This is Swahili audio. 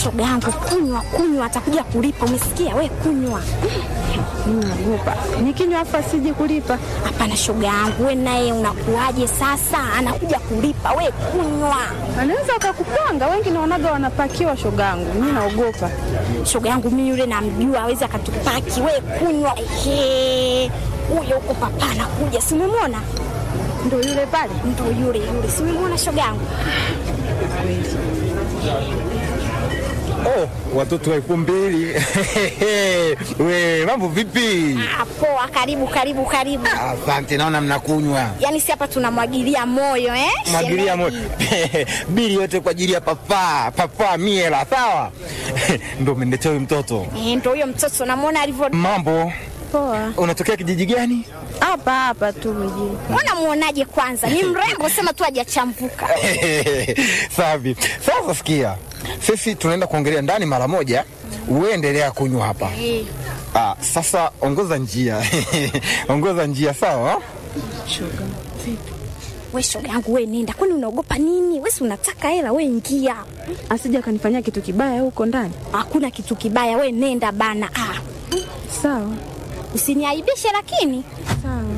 shoga yangu, kunywa kunywa, atakuja kulipa. Umesikia we? Kunywa. Mimi naogopa nikinywa afa siji kulipa. Hapana shoga yangu, we naye unakuaje sasa? Anakuja kulipa, we kunywa. Anaweza wakakupanga, wengi naonaga wanapakiwa shogangu. Mimi naogopa. Shoga yangu mimi yule namjua, awezi akatupaki. We kunywa. Ehe, huyo huko papa anakuja, si umemwona? Ndio yule pale. Ndo yule yule, si umemwona shoga yangu? Oh, watoto wa elfu mbili we mambo vipi? Ah, poa, karibu karibu karibu. Asante, naona mnakunywa Yaani si hapa tunamwagilia moyo eh? mwagilia mo shemeji? bili yote kwa ajili ya papa papa miela, sawa ndo umeniletea huyu mtoto. Eh, ndo huyo mtoto namwona alivyo. Mambo, Poa. unatokea kijiji gani? Hapa hapa tu mjini. Mbona muonaje kwanza? Ni mrembo, sema tu hajachambuka. Safi. Sasa sikia, sisi tunaenda kuongelea ndani mara moja, uendelea kunywa hapa. Eh, Ah, sasa ongoza njia ongoza njia, sawa? we shoga yangu, we nenda, kwani unaogopa nini? We si unataka hela, we ingia. Asija akanifanyia kitu kibaya huko ndani. Hakuna kitu kibaya, we nenda bana. Ah, Sawa. usiniaibishe lakini. Sawa.